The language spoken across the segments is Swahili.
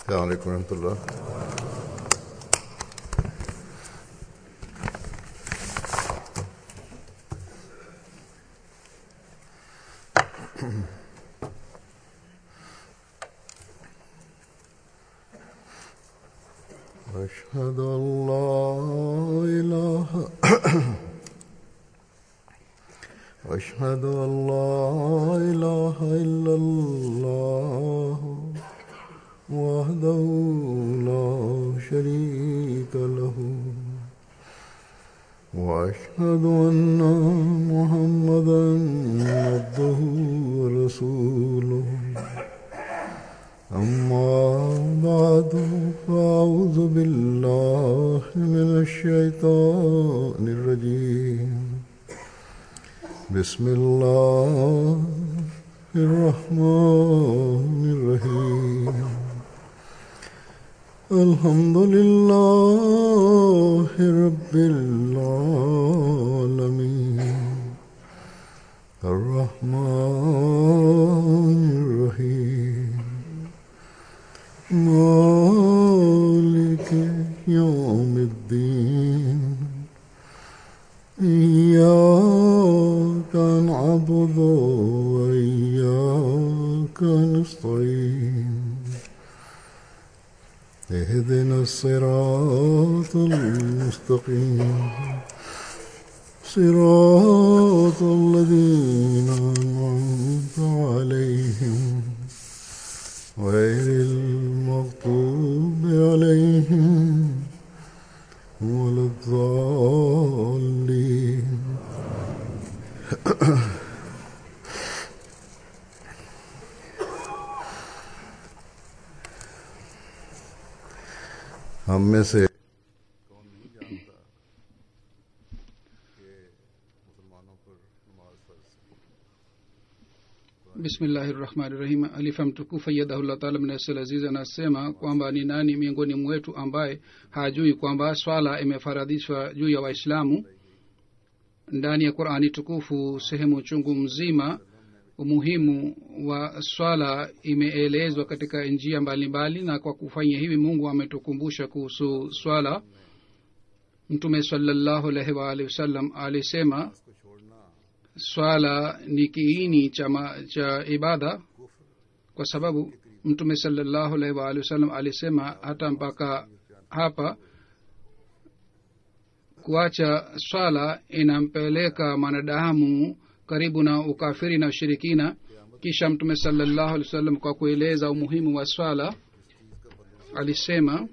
السلام عليكم ورحمة الله أشهد أن لا إله أشهد أن لا إله إلا الله وحده لا شريك له وأشهد أن محمدا عبده ورسوله أما بعد فأعوذ بالله من الشيطان الرجيم بسم الله الرحمن الرحيم الحمد لله رب العالمين الرحمن الرحيم مالك يوم الدين إياك نعبد وإياك نستعين اهدنا الصراط المستقيم صراط الذين أنعمت عليهم غير المغضوب عليهم ولا الضالين हम में से कौन नहीं जानता कि मुसलमानों पर नमाज फर्ज bismillahi rahmani rahim alifa mtukufu ayyadahullah taala mnasel aziz anasema kwamba ni nani miongoni mwetu ambaye hajui kwamba swala imefaradhishwa juu ya waislamu ndani ya qurani tukufu sehemu chungu mzima umuhimu wa swala imeelezwa katika njia mbalimbali na kwa kufanya hivi mungu ametukumbusha kuhusu swala mtume salallahu alaihi waalihi wasallam alisema swala ni kiini cha, ma, cha ibada kwa sababu mtume salallahu alaihi waalihi wasallam alisema hata mpaka hapa kuacha swala inampeleka mwanadamu karibu na ukafiri na ushirikina kisha mtume salallahu alih wasallam kwa kueleza umuhimu wa swala alisema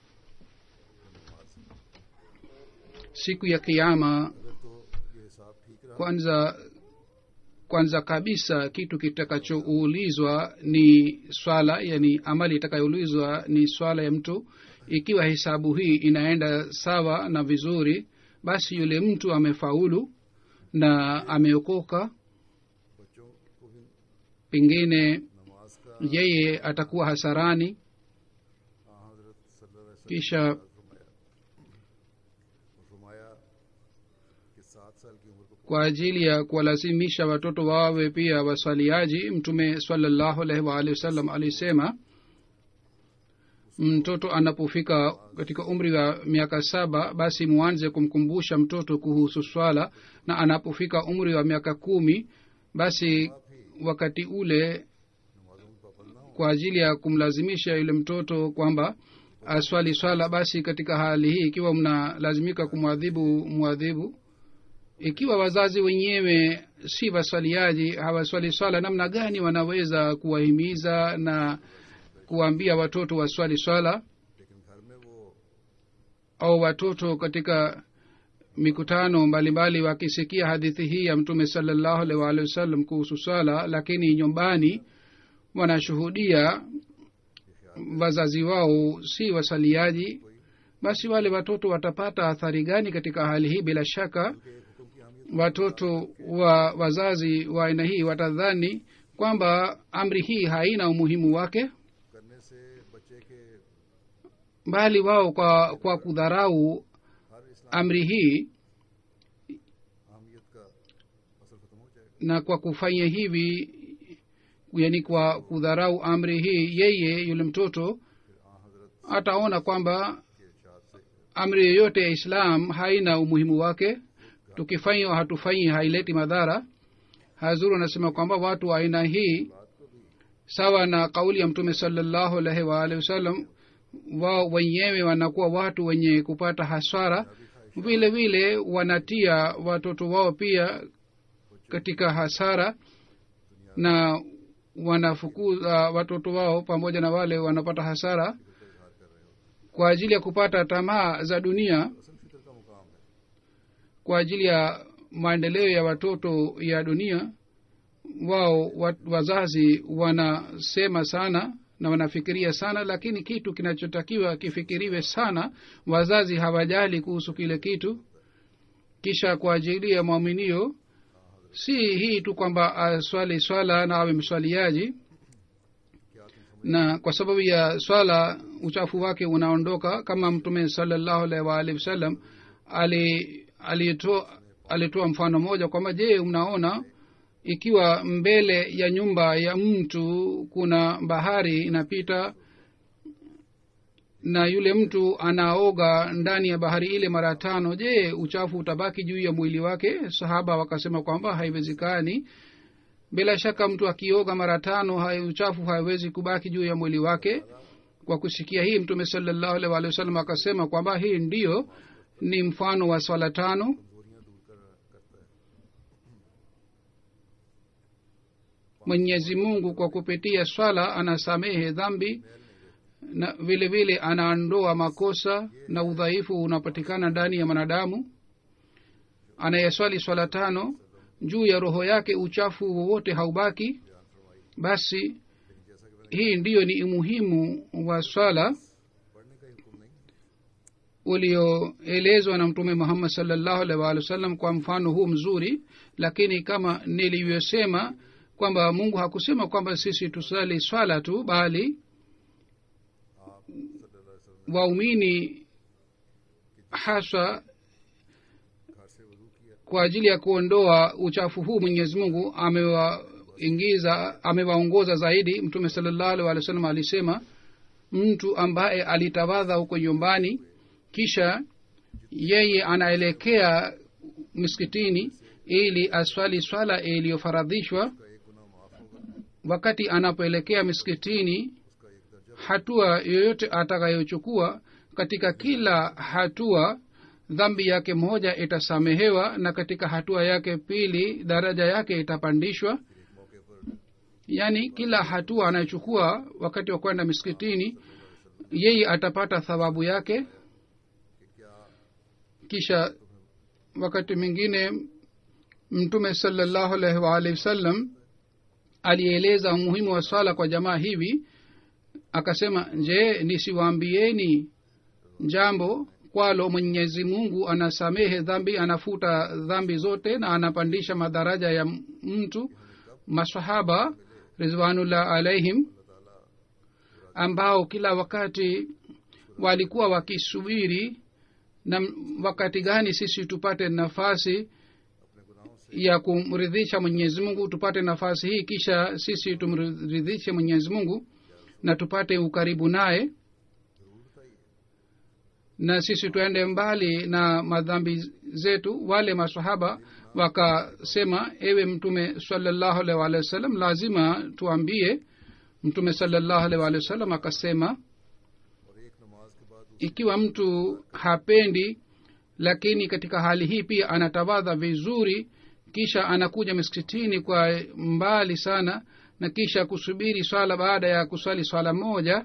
siku ya kiama kwanza kwanza kabisa kitu kitakachoulizwa ni swala yani amali itakayoulizwa ni swala ya mtu ikiwa hesabu hii inaenda sawa na vizuri basi yule mtu amefaulu na ameokoka pengine yeye atakuwa hasarani kisha kwa ajili ya kuwalazimisha watoto wawe pia waswaliaji mtume salallahu alaihi waalihi wasallam alisema mtoto anapofika katika umri wa miaka saba basi mwanze kumkumbusha mtoto kuhusu swala na anapofika umri wa miaka kumi basi wakati ule kwa ajili ya kumlazimisha yule mtoto kwamba aswali swala basi katika hali hii ikiwa mnalazimika kumwadhibu mwadhibu ikiwa wazazi wenyewe si waswaliaji hawaswali swala namna gani wanaweza kuwahimiza na kuwaambia watoto waswali swala au watoto katika mikutano mbalimbali wakisikia hadithi hii ya mtume salallahu alaihi waalihi wasallam kuhusu swala lakini nyumbani wanashuhudia wazazi wao si wasaliaji basi wale watoto watapata athari gani katika hali hii bila shaka watoto wa wazazi wa aina hii watadhani kwamba amri hii haina umuhimu wake bali wao kwa, kwa kudharau amri hii na kwa kufanya hivi yani kwa kudharau amri hii yeye yule mtoto ataona kwamba amri yoyote ya islam haina umuhimu wake tukifanya au hatufanyi haileti madhara hazuru anasema kwamba watu wa aina hii sawa na kauli ya mtume salallahu alaihi waalihi wasallam wao wenyewe wanakuwa watu wenye kupata hasara vile vile wanatia watoto wao pia katika hasara na wanafukuza watoto wao pamoja na wale wanapata hasara kwa ajili ya kupata tamaa za dunia kwa ajili ya maendeleo ya watoto ya dunia wao wa, wazazi wanasema sana na wanafikiria sana lakini kitu kinachotakiwa kifikiriwe sana wazazi hawajali kuhusu kile kitu kisha kwa ajili ya mwaminio si hii tu kwamba aswali swala na awe mswaliaji na kwa sababu ya swala uchafu wake unaondoka kama mtume salallahu alaihi waalihi wasallam alitoa alitoa mfano moja kwamba je mnaona ikiwa mbele ya nyumba ya mtu kuna bahari inapita na yule mtu anaoga ndani ya bahari ile mara tano je uchafu utabaki juu ya mwili wake sahaba wakasema kwamba haiwezekani bila shaka mtu akioga mara tano hai uchafu haiwezi kubaki juu ya mwili wake kwa kusikia hii mtume salallahu alaihi waalihi wasallam akasema kwamba hii ndiyo ni mfano wa swala tano mwenyezi mungu kwa kupitia swala anasamehe dhambi na vile vile anaondoa makosa na udhaifu unapatikana ndani ya mwanadamu anayeswali swala tano juu ya roho yake uchafu wowote haubaki basi hii ndiyo ni umuhimu wa swala ulioelezwa na mtume muhammad salllahu alaihi waalihi wasallam kwa mfano huu mzuri lakini kama nilivyosema kwamba mungu hakusema kwamba sisi tusali swala tu bali waumini haswa kwa ajili ya kuondoa uchafu huu mwenyezi mungu amewaingiza amewaongoza zaidi mtume salallahu alih walih wasallam alisema mtu ambaye alitawadha huko nyumbani kisha yeye anaelekea miskitini ili aswali swala iliyofaradhishwa wakati anapoelekea miskitini hatua yoyote atakayochukua katika kila hatua dhambi yake moja itasamehewa na katika hatua yake pili daraja yake itapandishwa yaani kila hatua anayochukua wakati wa kwenda miskitini yeye atapata thawabu yake kisha wakati mwingine mtume salallahu alaihi waalihi wasallam alieleza umuhimu wa swala kwa jamaa hivi akasema je nisiwaambieni jambo kwalo mwenyezi mungu anasamehe dhambi anafuta dhambi zote na anapandisha madaraja ya mtu masahaba rizwanullah alaihim ambao kila wakati walikuwa wakisubiri na wakati gani sisi tupate nafasi ya kumridhisha mwenyezi mungu tupate nafasi hii kisha sisi tumridhishe mwenyezi mungu na tupate ukaribu naye na sisi tuende mbali na madhambi zetu wale masahaba wakasema ewe mtume salallahu alaihi waalihi wasallam lazima tuambie mtume salallahu alaihi waalihi wasallam akasema ikiwa mtu hapendi lakini katika hali hii pia anatawadha vizuri kisha anakuja miskitini kwa mbali sana na kisha kusubiri swala baada ya kuswali swala moja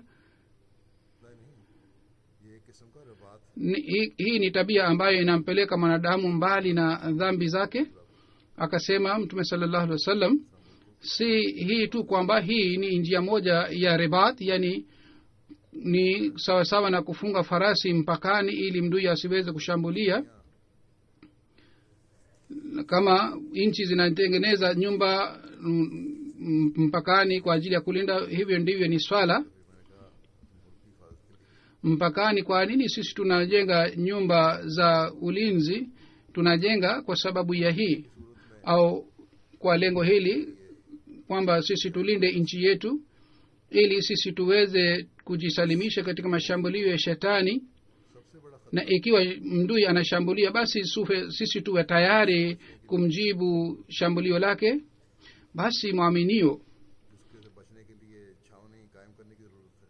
ni, hii, hii ni tabia ambayo inampeleka mwanadamu mbali na dhambi zake akasema mtume salallahu alih wa sallam si hii tu kwamba hii ni njia moja ya ribat yani ni sawasawa sawa na kufunga farasi mpakani ili mdui asiweze kushambulia kama nchi zinatengeneza nyumba mpakani kwa ajili ya kulinda hivyo ndivyo ni swala mpakani kwa nini sisi tunajenga nyumba za ulinzi tunajenga kwa sababu ya hii au kwa lengo hili kwamba sisi tulinde nchi yetu ili sisi tuweze kujisalimisha katika mashambulio ya shetani सबसे बड़ा खतरा na ikiwa mdui anashambulia basi sufe, sisi tuwe tayari kumjibu shambulio lake basi mwaminio जिसके से बचने के लिए छावनी कायम करने की जरूरत है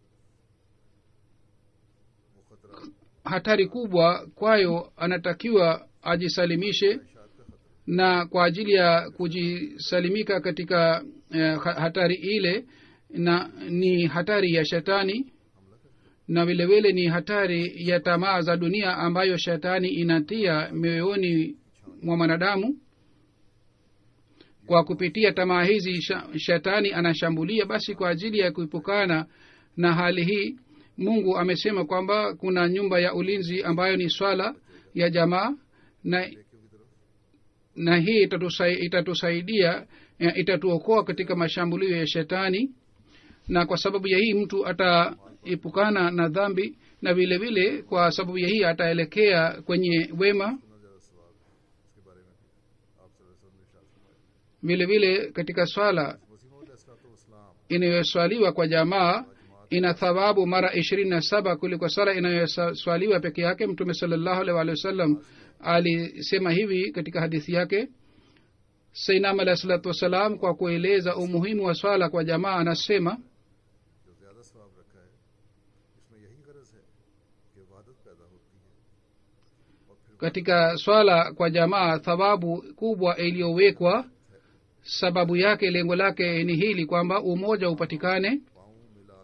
वो खतरा hatari kubwa kwayo anatakiwa ajisalimishe शाद का खतरा na kwa ajili ya kujisalimika katika eh, ha- hatari ile na ni hatari ya shetani na vile vile ni hatari ya tamaa za dunia ambayo shetani inatia mioyoni mwa mwanadamu kwa kupitia tamaa hizi sha- shetani anashambulia basi kwa ajili ya kuepukana na hali hii mungu amesema kwamba kuna nyumba ya ulinzi ambayo ni swala ya jamaa na na hii itatusai- itatusaidia eh, itatuokoa katika mashambulio ya shetani na kwa sababu ya hii mtu ataepukana na dhambi na vile vile kwa sababu ya hii ataelekea kwenye wema इसके बारे में भी आप सल्लल्लाहु अलैहि वसल्लम ने इरशाद फरमाया vile vile katika swala मसीह अलैहिस्सलाम inayoswaliwa kwa jamaa ina thawabu mara ishirini na saba kuliko swala inayoswaliwa peke yake mtume salallahu alaihi waalihi wasallam alisema hivi katika hadithi yake sainam alahi salatu wassalam kwa kueleza umuhimu wa swala kwa jamaa anasema जो ज्यादा सवाब रखा है इसमें यही गरज है कि इबादत पैदा होती है और फिर katika swala kwa jamaa thawabu kubwa iliyowekwa sababu yake lengo lake ni hili kwamba umoja upatikane पाँव मिला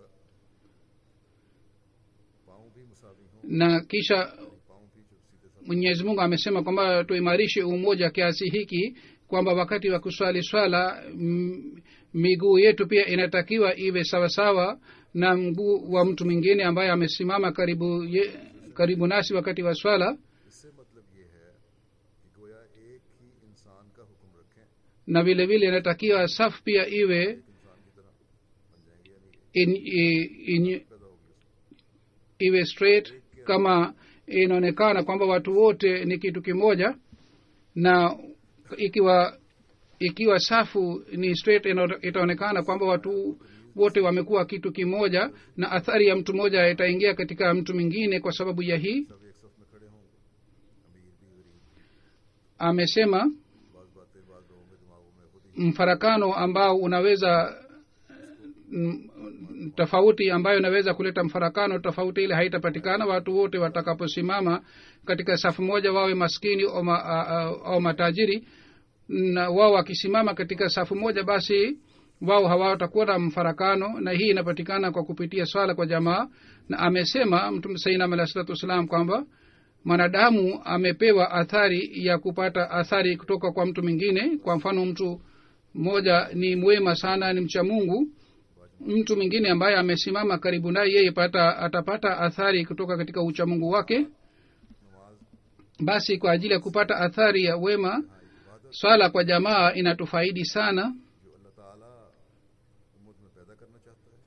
पाँव भी मुसावी हों na kisha पाँव भी जो सीधे साथ mwenyezi mungu amesema kwamba tuimarishe umoja kiasi hiki kwamba wakati wa kuswali swala m- miguu yetu pia inatakiwa iwe sawasawa na mguu wa mtu mwingine ambaye amesimama karibu ye, karibu nasi wakati wa swala इससे मतलब ये है कि गोया एक ही इंसान का हुक्म रखें na vile vile inatakiwa safu pia iwe इंसान की तरह बन जाएंगे यानी in, in, in, पैदा होगी iwe straight kama inaonekana kwamba watu wote ni kitu kimoja na ikiwa ikiwa safu ni straight ina- itaonekana kwamba watu wote wamekuwa kitu kimoja na athari ya mtu mmoja itaingia katika mtu mwingine kwa sababu ya hii सब एक सफ में खड़े होंगे अमीर भी गरीब भी amesema बाज बातें बाज लोगों में दिमागों में खुद ही mfarakano ambao unaweza mm, tofauti ambayo inaweza kuleta mfarakano tofauti ile haitapatikana watu wote watakaposimama katika safu moja wawe maskini au, ma, a- a- au matajiri na wao wakisimama katika safu moja basi wao hawatakuwa na mfarakano na hii inapatikana kwa kupitia swala kwa jamaa na amesema mtume sainam alah salatu wassalam kwamba mwanadamu amepewa athari ya kupata athari kutoka kwa mtu mwingine kwa mfano mtu mmoja ni mwema sana ni mcha mungu mtu mwingine ambaye amesimama karibu naye yeye pata atapata athari kutoka katika uchamungu wake basi kwa ajili ya kupata athari ya wema swala kwa jamaa inatufaidi sana जो अल्लाह ताला उम्मत में पैदा करना चाहता है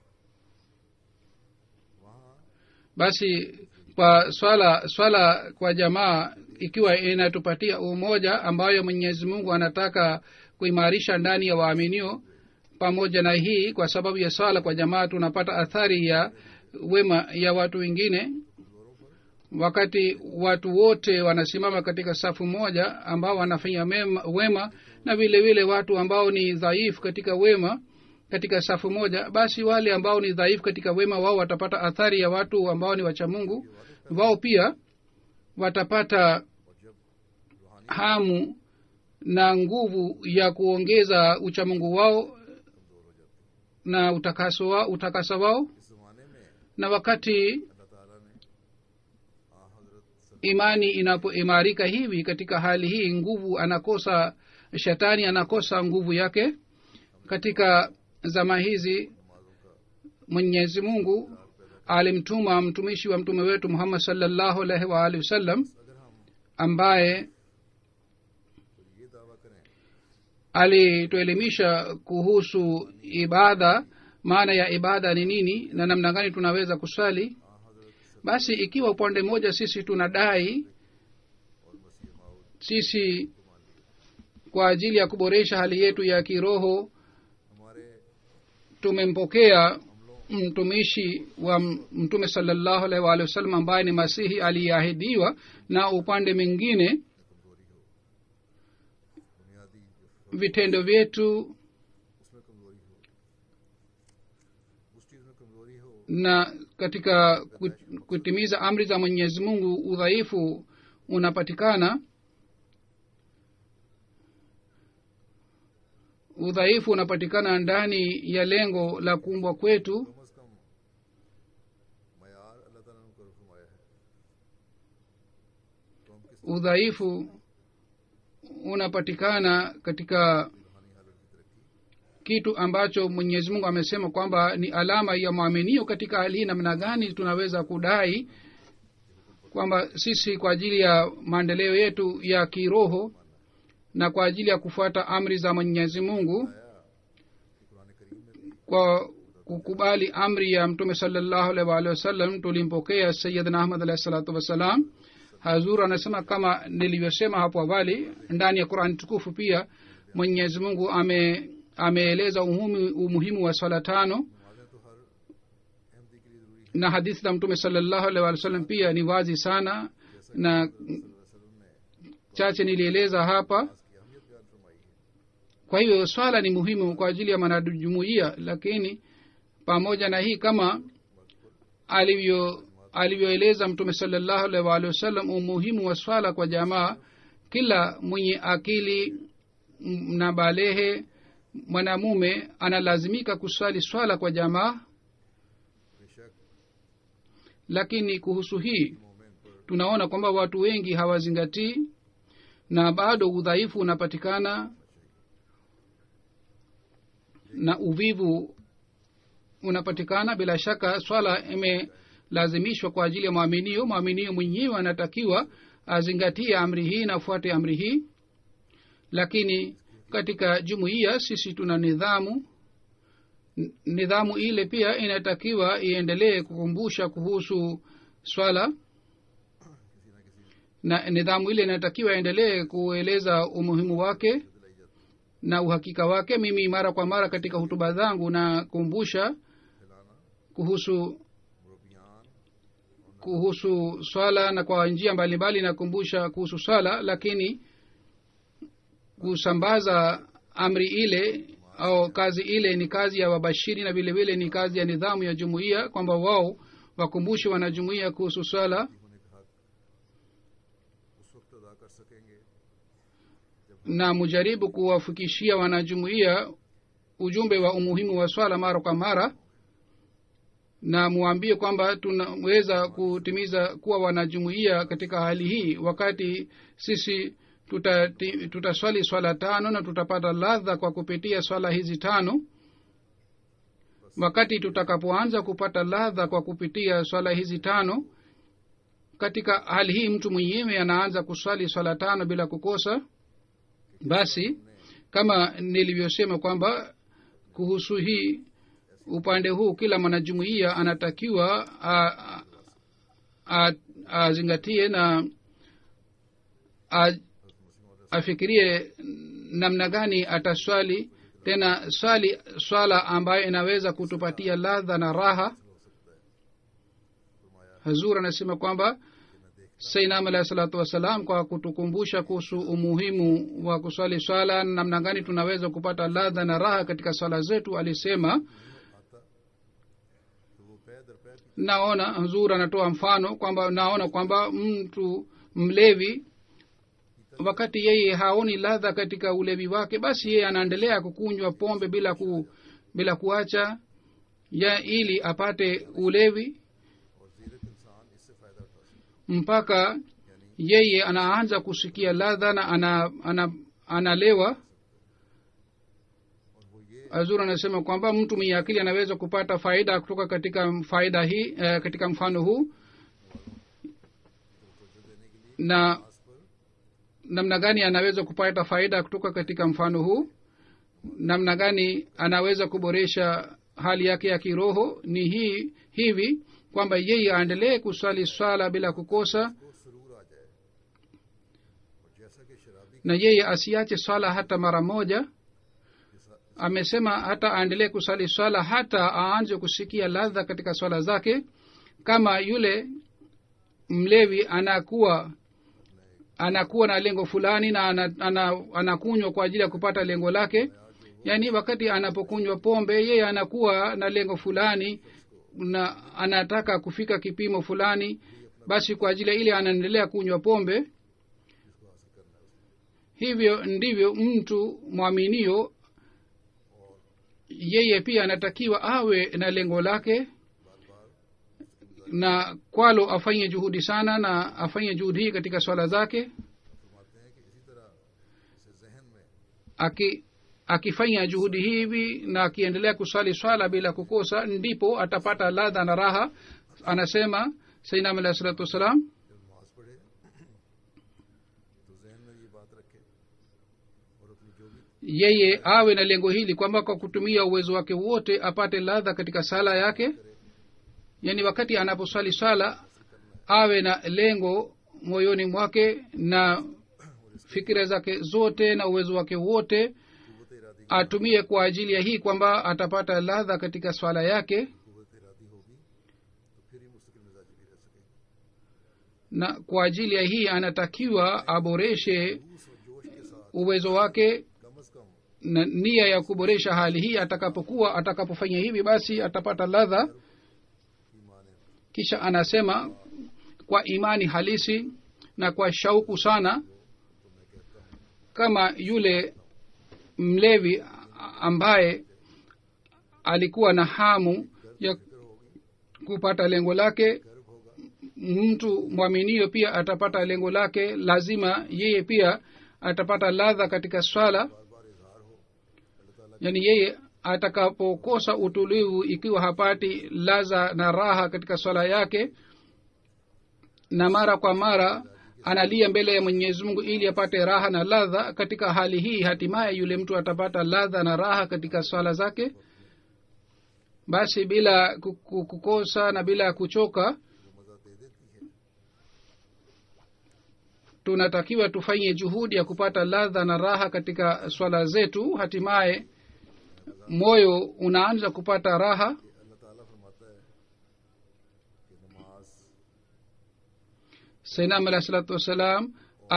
वहाँ basi kwa swala swala kwa jamaa ikiwa inatupatia umoja ambayo mwenyezi mungu anataka kuimarisha ndani ya waaminio pamoja na hii kwa sababu ya swala kwa jamaa tunapata athari ya wema ya watu wengine wakati watu wote wanasimama katika safu moja ambao wanafanya mema, wema na vile vile watu ambao ni dhaifu katika wema katika safu moja basi wale ambao ni dhaifu katika wema wao watapata athari ya watu ambao ni wacha mungu wao pia watapata hamu na nguvu ya kuongeza uchamungu wao na utakaso wao, utakasa wao इस जमाने में na wakati अल्लाह ताला ने आ हजरत imani inapoimarika hivi katika hali hii nguvu anakosa shetani anakosa nguvu yake katika zama hizi mwenyezi mungu alimtuma mtumishi wa mtume wetu muhammad salllahu alaihi waalihi wasallam ambaye ये दावा करें alituelimisha kuhusu ibada maana ya ibada ni nini na namna gani tunaweza kuswali basi ikiwa upande mmoja sisi tunadai sisi kwa ajili ya kuboresha hali yetu ya kiroho हमारे tumempokea हमलों mtumishi wa mtume salallahu alaihi waalihi wasallam ambaye ni masihi aliyeahidiwa na upande mwingine बुनियादी जो vitendo vyetu उसमें कमजोरी हो उस चीज में कमजोरी हो na katika ku- kutimiza amri za mwenyezi mungu udhaifu unapatikana udhaifu unapatikana ndani ya lengo la kuumbwa kwetu कम अज कम मैार अल्लाह ताला ने कर फरमाया है तो हम किस udhaifu unapatikana katika रूहानी हालत की तरक्की kitu ambacho mwenyezi mungu amesema kwamba ni alama ya mwaminio katika hali hii namna gani tunaweza kudai kwamba sisi kwa ajili ya maendeleo yetu ya kiroho na kwa ajili ya kufuata amri za mwenyezi mungu कि कुरान करीम में भी kwa kukubali amri ya mtume salallahu alaihi waalihi wasallam tulimpokea sayidna ahmad alahi salatu wassalam hazur anasema kama nilivyosema hapo awali ndani ya qurani tukufu pia mwenyezi mungu ame ameeleza umuhimu, umuhimu wa swala tano नमाजें तो हर अहमदी के लिए जरूरी है na hadithi za mtume salallahu alaihi waalihi wasallam pia ni wazi sana na वसल्लम ने chache nilieleza hapa नमाज की अहमियत बयान फरमाई है kwa hivyo swala ni muhimu kwa ajili ya mwanajumuia lakini pamoja na hii kama alivyo alivyoeleza mtume salallahu alaihi waalihi wasallam umuhimu wa swala kwa jamaa kila mwenye akili m- na balehe mwanamume analazimika kuswali swala kwa jamaa बेशक lakini kuhusu hii मोमिन पर tunaona kwamba watu wengi hawazingatii na bado udhaifu unapatikana na uvivu unapatikana bila shaka swala imelazimishwa kwa ajili ya mwaminio mwaminio mwenyewe anatakiwa azingatie amri hii na afuate amri hii lakini katika jumuiya sisi tuna nidhamu N- nidhamu ile pia inatakiwa iendelee kukumbusha kuhusu swala na nidhamu ile inatakiwa iendelee kueleza umuhimu wake na uhakika wake mimi mara kwa mara katika hutuba zangu nakumbusha kuhusu मुरबियान kuhusu swala na kwa njia mbalimbali nakumbusha kuhusu swala lakini kusambaza amri ile au kazi ile ni kazi ya wabashiri na vile vile ni kazi ya nidhamu ya jumuiya kwamba wao wakumbushe wanajumuiya kuhusu swala होने का हक उस वक्त अदा कर सकेंगे na mujaribu kuwafikishia wanajumuiya ujumbe wa umuhimu wa swala mara kwa mara na muambie kwamba tunaweza kutimiza kuwa wanajumuiya katika hali hii wakati sisi tutaswali tuta swala tano na tutapata ladha kwa kupitia swala hizi tano wakati tutakapoanza kupata ladha kwa kupitia swala hizi tano katika hali hii mtu mwenyewe anaanza kuswali swala tano bila kukosa basi kama nilivyosema kwamba kuhusu hii upande huu kila mwanajumuiya anatakiwa a- a- azingatie na a- afikirie namna gani ataswali tena swali swala ambayo inaweza kutupatia ladha na raha hazur anasema kwamba sainam alahi salatu wassalam kwa kutukumbusha kuhusu umuhimu wa kuswali swala na namna gani tunaweza kupata ladha na raha katika swala zetu alisema तो वो पै दर पै naona hazur anatoa mfano kwamba naona kwamba mtu mlevi wakati yeye haoni ladha katika ulevi wake basi yeye anaendelea kukunywa pombe bila ku, bila kuacha ya ili apate ulevi और जीरक इंसान इससे फायदा उठा सकता mpaka yeye anaanza kusikia ladha na ana, ana, analewa है और वो ये azur anasema kwamba mtu mwenye akili anaweza kupata faida kutoka katika faida hii eh, katika mfano huu na इस पर namna gani anaweza kupata faida kutoka katika mfano huu namna gani anaweza kuboresha hali yake ya kiroho ni hii hivi kwamba yeye aendelee kuswali swala bila kukosa को सुरूर आ जाए और जैसा कि शराबी na yeye asiache swala hata mara moja जैसा amesema hata aendelee kusali swala hata aanze kusikia ladha katika swala zake kama yule mlevi anakuwa anakuwa na lengo fulani na ana, ana, anakunywa kwa ajili ya kupata lengo lake yaani wakati anapokunywa pombe yeye anakuwa na lengo fulani na anataka kufika kipimo fulani basi kwa ajili ya ile anaendelea kunywa pombe hivyo ndivyo mtu mwaminio yeye pia anatakiwa awe na lengo lake na kwalo afanye juhudi sana na afanye juhudi hii katika swala zake फरमाते हैं कि इसी तरह इसे जहन में aki akifanya juhudi hivi na akiendelea kuswali swala bila kukosa ndipo atapata ladha na raha anasema sainam alahi salatu wassalam जब नमाज पढ़े तो जहन में ये बात रखे और अपनी जो भी yeye awe na lengo hili kwamba kwa kutumia uwezo wake wote apate ladha katika sala yake yaani wakati anaposwali swala awe na lengo moyoni mwake na fikira zake zote na uwezo wake wote कुत Eradi atumie kwa ajili ya hii kwamba atapata ladha katika swala yake कुत इरादी होगी तो फिर ही मुस्तकिल मिजाजी भी रह सकेगी na kwa ajili ya hii anatakiwa aboreshe जोश और जोश के साथ uwezo wake कम अज कम na nia ya kuboresha hali hii atakapokuwa atakapofanya hivi basi atapata ladha ईमान है kisha anasema kwa imani halisi na kwa shauku sana kama yule mlevi ambaye alikuwa na hamu ya kupata lengo lake mtu mwaminio pia atapata lengo lake lazima yeye pia atapata ladha katika swala yaani yeye atakapokosa utulivu ikiwa hapati ladha na raha katika swala yake na mara kwa mara analia mbele ya mwenyezi mungu ili apate raha na ladha katika hali hii hatimaye yule mtu atapata ladha na raha katika swala zake basi bila ku- ku- kukosa na bila kuchoka मजा दे देती है tunatakiwa tufanye juhudi ya kupata ladha na raha katika swala zetu hatimaye moyo unaanza kupata raha कि अल्लाह ताला फरमाता है कि नमाज sainam alahi salatu wassalam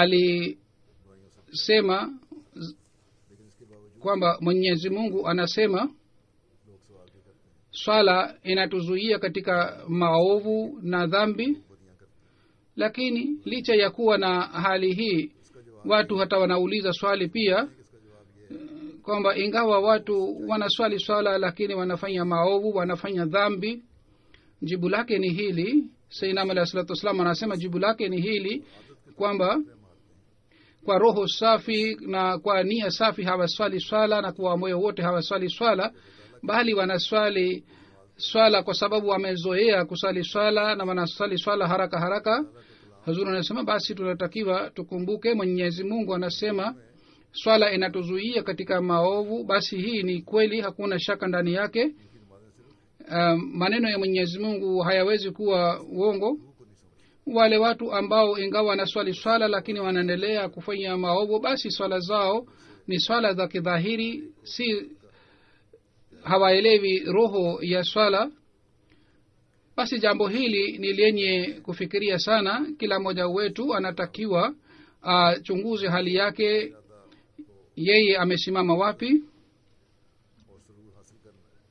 alisema z- लेकिन इसके बावजूद kwamba mwenyezi mungu anasema लोग सवाल भी करते हैं swala inatuzuia katika maovu na dhambi बदियां करते हैं lakini licha ya kuwa na hali hii इसका जवाब watu hata wanauliza swali pia इसका जवाब ये है kwamba ingawa watu wanaswali swala lakini wanafanya maovu wanafanya dhambi jibu lake ni hili sainam alahi salatu wassalam anasema jibu lake ni hili kwamba kwa roho safi na kwa nia safi hawaswali swala na kwa moyo wote hawaswali swala bali wanaswali swala kwa sababu wamezoea kusali swala na wanaswali swala haraka haraka hazuri anasema basi tunatakiwa tukumbuke mwenyezi mungu anasema swala inatuzuia katika maovu basi hii ni kweli hakuna shaka ndani yake um, maneno ya mwenyezi mungu hayawezi kuwa uongo wale watu ambao ingawa wanaswali swala lakini wanaendelea kufanya maovu basi swala zao ni swala za kidhahiri si hawaelewi roho ya swala basi jambo hili ni lenye kufikiria sana kila mmoja wetu anatakiwa achunguze hali yake yeye amesimama wapi और सुरूर हासिल करना है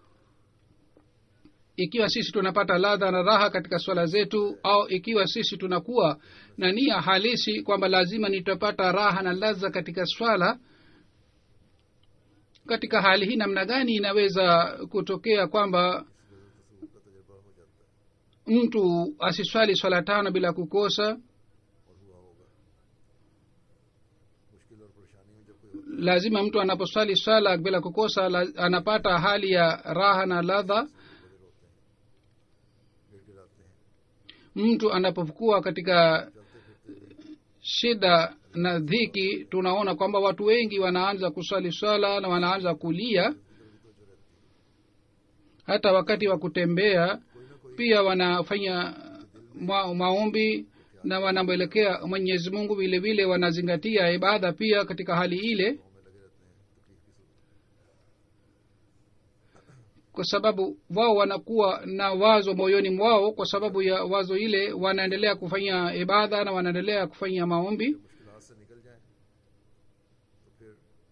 ikiwa sisi tunapata ladha na raha katika swala zetu au ikiwa sisi tunakuwa na nia halisi kwamba lazima nitapata raha na ladha katika swala katika hali hii namna gani inaweza kutokea kwamba mtu asiswali swala tano bila kukosa और हुआ होगा मुश्किल और परेशानी में जब कोई होता lazima mtu anaposwali swala bila kukosa la, anapata hali ya raha na ladha है गिड़गिड़ाते हैं mtu anapokuwa katika shida na dhiki tunaona kwamba watu wengi wanaanza kuswali swala na wanaanza kulia hata wakati wa kutembea pia wanafanya ma, maombi na wanamwelekea mwenyezi mungu vile vile wanazingatia ibada pia katika hali ile kwa sababu wao wanakuwa na wazo moyoni mwao kwa sababu ya wazo ile wanaendelea kufanya ibada na wanaendelea kufanya maombi मुश्किल से निकल जाए तो फिर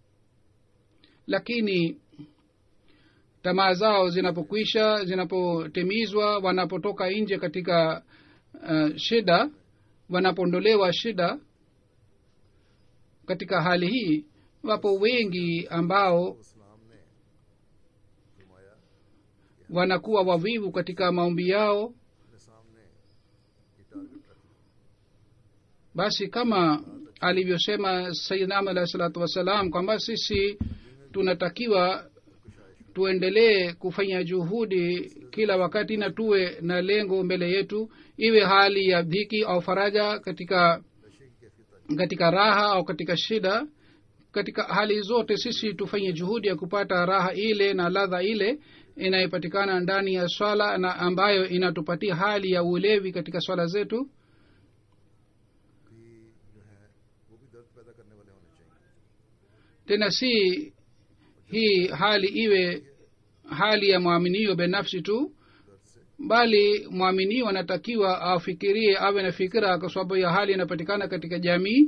lakini tamaa zao zinapokwisha zinapotimizwa wanapotoka nje katika uh, shida wanapoondolewa shida katika hali hii wapo wengi ambao इस्लाम ने फरमाया wanakuwa wavivu katika maombi yao अपने सामने ये टारगेट रख लो basi kama alivyosema sayidnam alahi salatu wassalam kwamba sisi tunatakiwa tuendelee kufanya juhudi kila wakati na tuwe na lengo mbele yetu iwe hali ya dhiki au faraja katika नशे की कैफियत आ katika raha au katika shida katika hali zote sisi tufanye juhudi ya kupata raha ile na ladha ile inayopatikana ndani ya swala na ambayo inatupatia hali ya ulevi katika swala zetu भी जो है वो भी दर्द पैदा करने वाले होने चाहिए tena si hii hali iwe hali ya mwaminio binafsi tu दर्द से bali mwaminio anatakiwa afikirie awe na fikira kwa sababu ya hali inapatikana katika jamii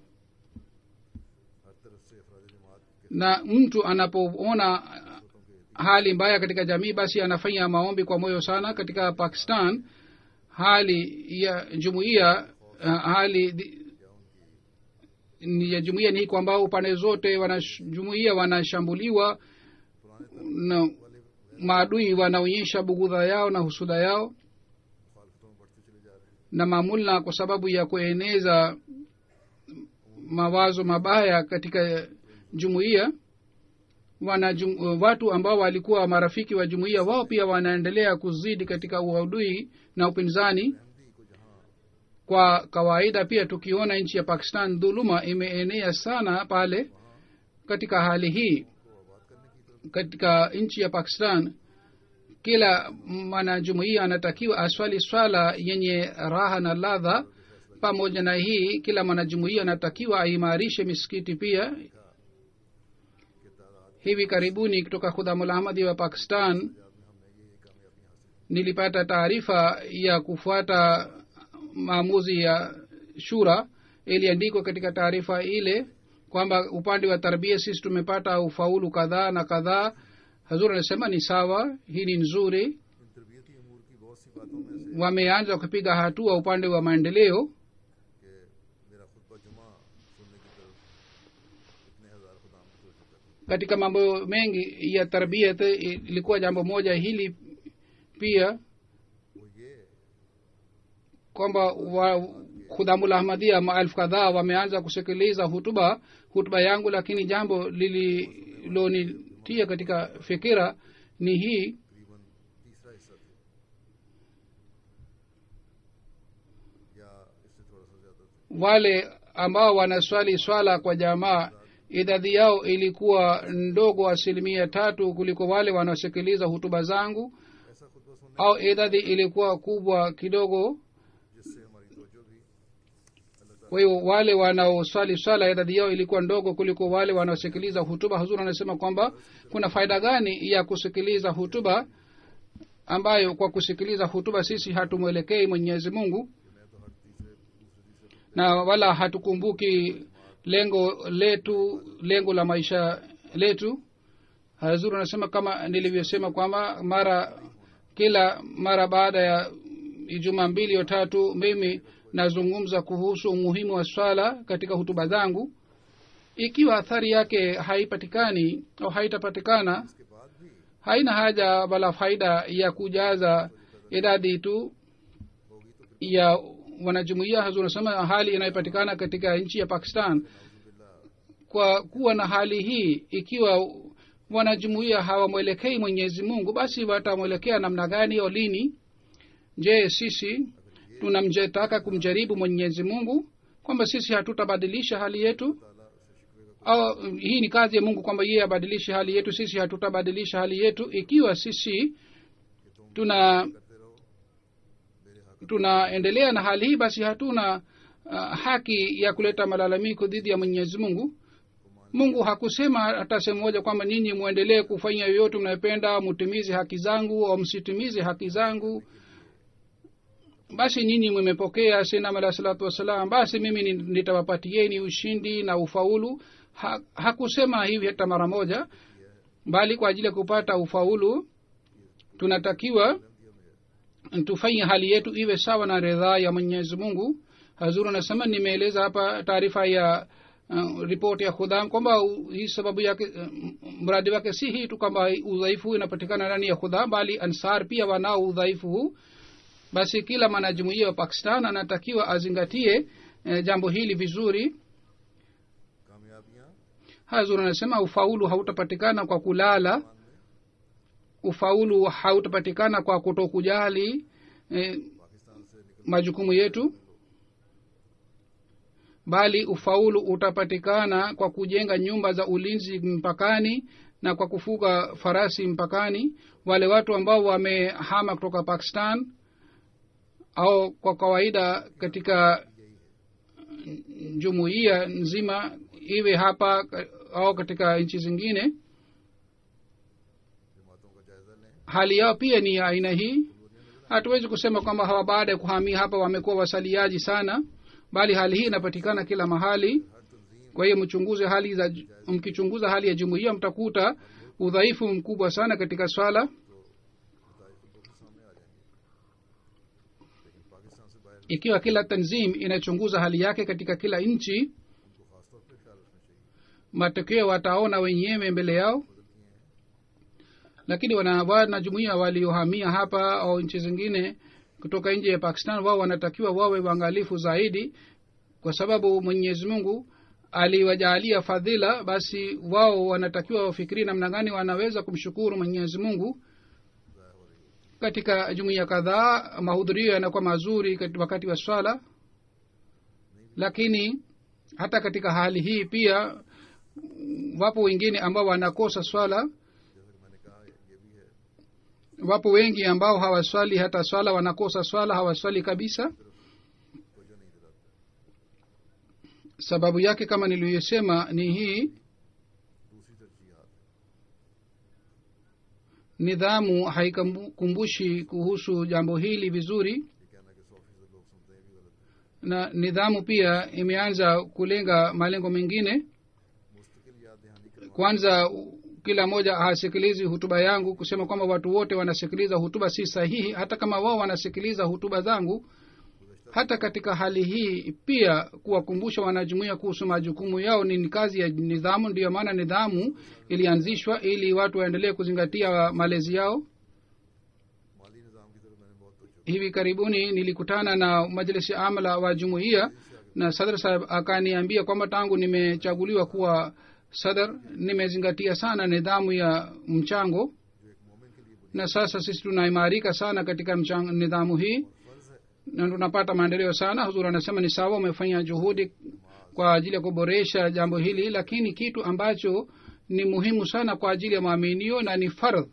हर तरफ से अफराद जमात के na mtu anapoona hali mbaya katika jamii basi anafanya maombi kwa moyo sana katika pakistan hali ya jumuiya uh, hali di- ni ya jumuiya ni hii kwamba upande zote wanash- jumuiya wanashambuliwa na maadui wanaonyesha bugudha yao na husuda yao मुखालफतों में बढ़ते चले जा रहे हैं na mamulna kwa sababu ya kueneza mawazo mabaya katika jumuiya wana jum, watu ambao walikuwa marafiki wa jumuiya wao pia wanaendelea kuzidi katika uadui na upinzani Ahmadi को जहाँ kwa kawaida pia tukiona nchi ya pakistan dhuluma imeenea sana pale katika hali hii को आबाद करने की तरफ katika nchi ya pakistan kila mwanajumuia anatakiwa aswali swala yenye raha na ladha pamoja na hii kila mwanajumuia anatakiwa aimarishe misikiti pia के तादाद hivi karibuni kutoka khudhamul ahmadi wa pakistan में हमने ये कामयाबी हासिल nilipata taarifa ya kufuata maamuzi ya shura iliandikwa katika taarifa ile kwamba upande wa tarbia sisi tumepata ufaulu kadhaa na kadhaa hazur anasema ni sawa hii ni nzuri इन तरबियती अमूर की बहुत सी बातों में से wameanza kupiga hatua upande wa maendeleo कि मेरा खुतबा जुमा सुनने की तरफ इतने हजार खुदाम की तवज्जो करनी katika mambo mengi ya tarbiyat ilikuwa jambo moja hili pia वो ये kwamba wa khudhamul ahmadia maelfu kadhaa wameanza kusikiliza hutuba hutuba yangu lakini jambo lililonitia katika fikira ni hii तकरीबन तीसरा हिस्सा थे या इससे थोड़ा सा ज्यादा थे wale ambao wanaswali swala kwa jamaa idadi yao ilikuwa ndogo asilimia tatu kuliko wale wanaosikiliza hutuba zangu ऐसा खुतबा सुनने au idadi ilikuwa kubwa kidogo जिससे हमारी तवज्जो भी अल्लाह ताला kwa hiyo wale wanaoswali swala idadi yao ilikuwa ndogo kuliko wale wanaosikiliza hutuba huzuri anasema kwamba kuna faida gani ya kusikiliza hutuba ambayo kwa kusikiliza hutuba sisi hatumwelekei mwenyezi mungu मैं तो हर तीसरे दूसरे तीसरे na wala hatukumbuki lengo letu lengo la maisha letu hazuri anasema kama nilivyosema kwamba mara kila mara baada ya ijuma mbili au tatu mimi nazungumza kuhusu umuhimu wa swala katika hutuba zangu ikiwa athari yake haipatikani au haitapatikana के बाद भी haina haja wala faida ya kujaza idadi tu होगी तो फिर ya wanajumuia hazur anasema hali inayopatikana katika nchi ya pakistan नाउजुबिल्ला kwa kuwa na hali hii ikiwa wanajumuia hawamwelekei mwenyezi mungu basi watamwelekea namna gani au lini je sisi tunamjetaka kumjaribu mwenyezi mungu kwamba sisi hatutabadilisha hali yetu ताला उसे शिकवे का au hii ni kazi ya mungu kwamba yeye abadilishe hali yetu sisi hatutabadilisha hali yetu ikiwa sisi tuna करते रहो मेरे हक tunaendelea na hali hii basi hatuna uh, haki ya kuleta malalamiko dhidi ya mwenyezi mungu mungu hakusema hata sehemu moja kwamba ninyi mwendelee kufanya yoyote mnayopenda mutimize haki zangu au msitimize haki zangu basi nyinyi mmepokea sinam alah salatu wassalam basi mimi ni- nitawapatieni ushindi na ufaulu ha, hakusema hivi hata mara moja bali kwa ajili ya kupata ufaulu tunatakiwa tufanye hali yetu iwe sawa na ridhaa ya mwenyezi mungu hazuru anasema nimeeleza hapa taarifa ya uh, ripoti ya khudham kwamba u- hii sababu yake uh, mradi wake si hii tu kwamba udhaifu huu inapatikana ndani ya khudham bali ansar pia wanao udhaifu huu basi kila mwanajumuia wa pakistan anatakiwa azingatie eh, jambo hili vizuri कामयाबियां hazur anasema ufaulu hautapatikana kwa kulala ufaulu hautapatikana kwa kutokujali eh, Pakistan से निकल majukumu yetu bali ufaulu utapatikana kwa kujenga nyumba za ulinzi mpakani na kwa kufuga farasi mpakani wale watu ambao wamehama kutoka pakistan au kwa kawaida katika jumuiya nzima iwe hapa ka- au katika nchi zingine जमातों का जायजा लें hali yao pia ni ya aina hii hatuwezi kusema kwamba hawa baada ya kuhamia hapa wamekuwa wasaliaji sana bali hali hii inapatikana kila mahali हर तंजीम kwa hiyo mchunguze hali za mkichunguza hali ya jumuiya mtakuta udhaifu mkubwa sana katika swala नतज तो के सामने आ जाएंगे लेकिन पाकिस्तान से बाहर ikiwa kila tanzim inachunguza hali yake katika kila nchi उनको खासतौर पर ख्याल रखना चाहिए matokeo wataona wenyewe mbele yao lakini wana jumuiya waliohamia hapa au nchi zingine kutoka nje ya pakistan wao wanatakiwa wawe waangalifu zaidi kwa sababu mwenyezi mungu aliwajaalia fadhila basi wao wanatakiwa wafikirie namna gani wanaweza kumshukuru mwenyezi mungu katika jumuiya kadhaa mahudhurio yanakuwa mazuri kati- wakati wa swala lakini hata katika hali hii pia wapo wengine ambao wanakosa swala जैसा कि मैंने कहा ये भी है wapo wengi ambao hawaswali hata swala wanakosa swala hawaswali kabisa तवज्जो नहीं दिलाते sababu yake kama niliyosema ni hii दूसरी तरजीहत nidhamu haikumbushi kuhusu jambo hili vizuri ये कहना कि सौ फीसद लोग सुनते हैं ये भी गलत है na nidhamu pia imeanza kulenga malengo mengine मुस्तकिल याद दहानी करवा kwanza u- kila mmoja hasikilizi hutuba yangu kusema kwamba watu wote wanasikiliza hutuba si sahihi hata kama wao wanasikiliza hutuba zangu hata katika hali hii pia kuwakumbusha wanajumuia kuhusu majukumu yao ni kazi ya nidhamu ndiyo maana nidhamu ilianzishwa ili watu waendelee kuzingatia malezi yao माली निज़ाम की तरफ मैंने बहुत तवज्जो hivi karibuni nilikutana na majlisi amla wa jumuiya na sadr saheb akaniambia kwamba tangu nimechaguliwa kuwa sadr nimezingatia sana nidhamu ya mchango जो एक मोमिन के लिए na sasa sisi tunaimarika sana katika mchang, nidhamu hii फ़र्ज है na tunapata maendeleo sana huzur anasema ni sawa umefanya juhudi kwa ajili ya kuboresha jambo hili lakini kitu ambacho ni muhimu sana kwa ajili ya maaminio na ni fardh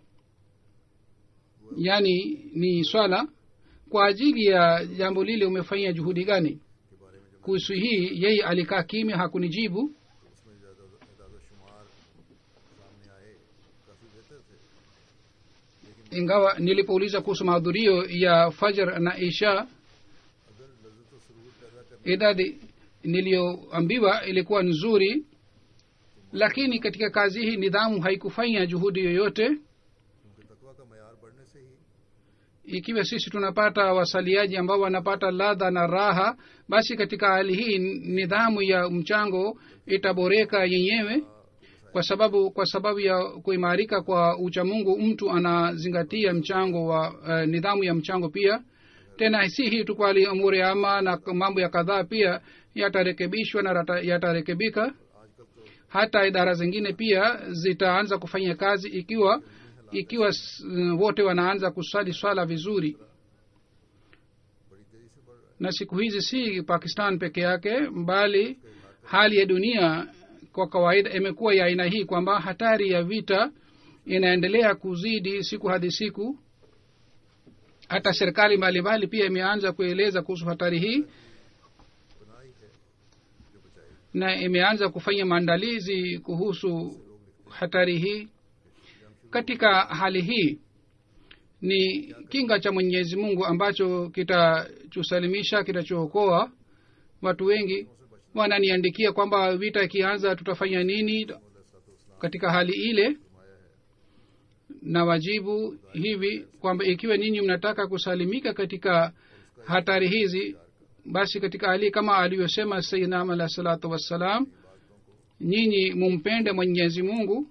yaani ni swala kwa ajili ya jambo lile umefanyia juhudi gani के बारे में जब kuhusu hii yeye alikaa kimya hakunijibu उसमें इजाज़त शुमार सामने आए काफ़ी बेहतर थे ingawa nilipouliza kuhusu mahudhurio ya fajr na isha अगर लज्जत और सुरूर पैदा करने idadi niliyoambiwa ilikuwa nzuri lakini katika kazi hii nidhamu haikufanya juhudi yoyote क्योंकि तकवा का मैार बढ़ने से ही ikiwa sisi tunapata wasaliaji ambao wanapata ladha na raha basi katika hali hii nidhamu ya mchango itaboreka yenyewe kwa sababu kwa sababu ya kuimarika kwa uchamungu mtu anazingatia mchango wa uh, nidhamu ya mchango pia tena si hii tu kwali umuri ama na mambo ya kadhaa pia yatarekebishwa na rata- yatarekebika आजकल तो hata idara zingine pia zitaanza kufanya kazi ikiwa ikiwa s- wote wanaanza kusali swala vizuri बड़ी तेज़ी से बढ़ रहा है na siku hizi si pakistan peke yake bali hali ya dunia kwa kawaida imekuwa ya aina hii kwamba hatari ya vita inaendelea kuzidi siku hadi siku hata serikali mbalimbali pia imeanza kueleza kuhusu hatari hii गुनाह ही है जो बचाएगी na imeanza kufanya maandalizi kuhusu hatari hii katika hali hii ni kinga cha mwenyezi mungu ambacho kitatusalimisha kitachookoa watu wengi wananiandikia kwamba vita ikianza tutafanya nini katika hali ile na wajibu hivi kwamba ikiwa ninyi mnataka kusalimika katika hatari hizi basi katika hali kama alivyosema sayidnam alah salatu wassalam nyinyi mumpende mwenyezi mungu